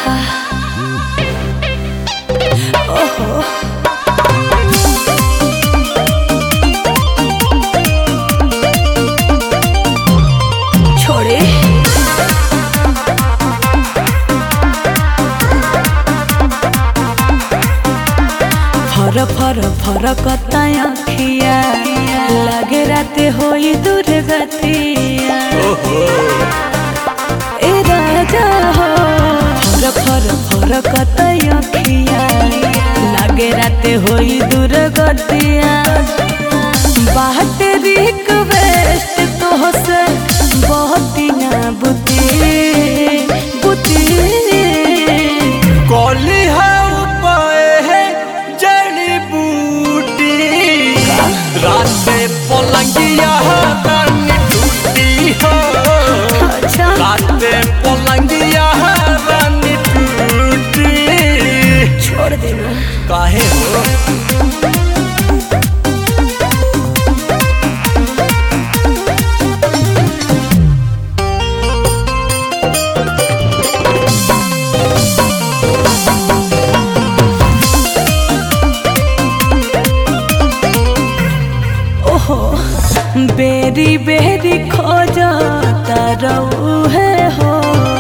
ओहो छोड़े फर फर फर कताय अखिया लागे राते होई दुर्गतिया ए राजा हो फर फर फर कताय अखिया लागे राते होई दुर्गतिया बात रिक्वेस्ट तो से बहुत ना बुती बुती कौली है उपाय है जड़ी बूटी रात में पलंगिया रानी टूटी हो अच्छा रात में पलंगिया रानी टूटी छोड़ देना काहे हो ओहो बेरी बेरी खोजता रहू है हो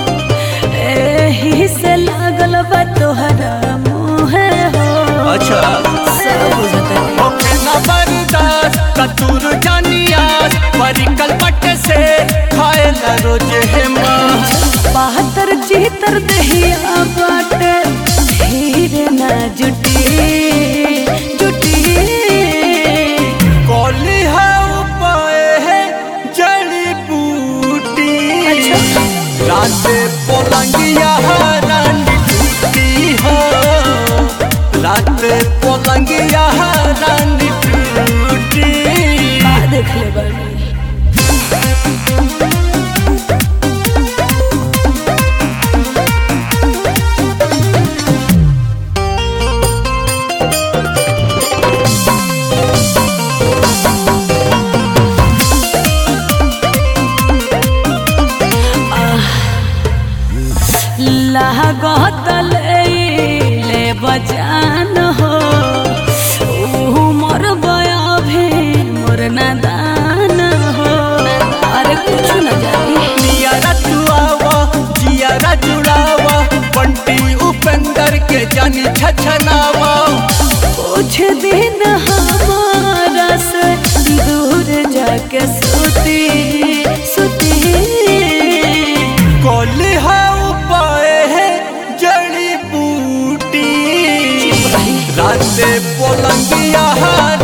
एही से लागल बा तोहरा मुँह हो अच्छा सब बुझता है ओके ना बर्दाश्त कतूर जानियास परिकल पट से खाए ना रोज है माँ बहत्तर चितर दहिया बाटे हीरे ना जुटी जुटी कौली है उपाय है जड़ी बूटी रात पलंगिया रानी टूटी हो रात पलंगिया रानी टूटी का देख ले बानी लागत ले बजान हो ऊ मोर बया भी मोर नादान हो अरे कुछ न जानी नियारा तुआवा जियारा जुड़ावा बंटी उपेंद्र के जानी छछनावा कुछ दिन हमारा से दूर जाके सुती सुती कौली है उपाय है जड़ी बूटी रात पलंगिया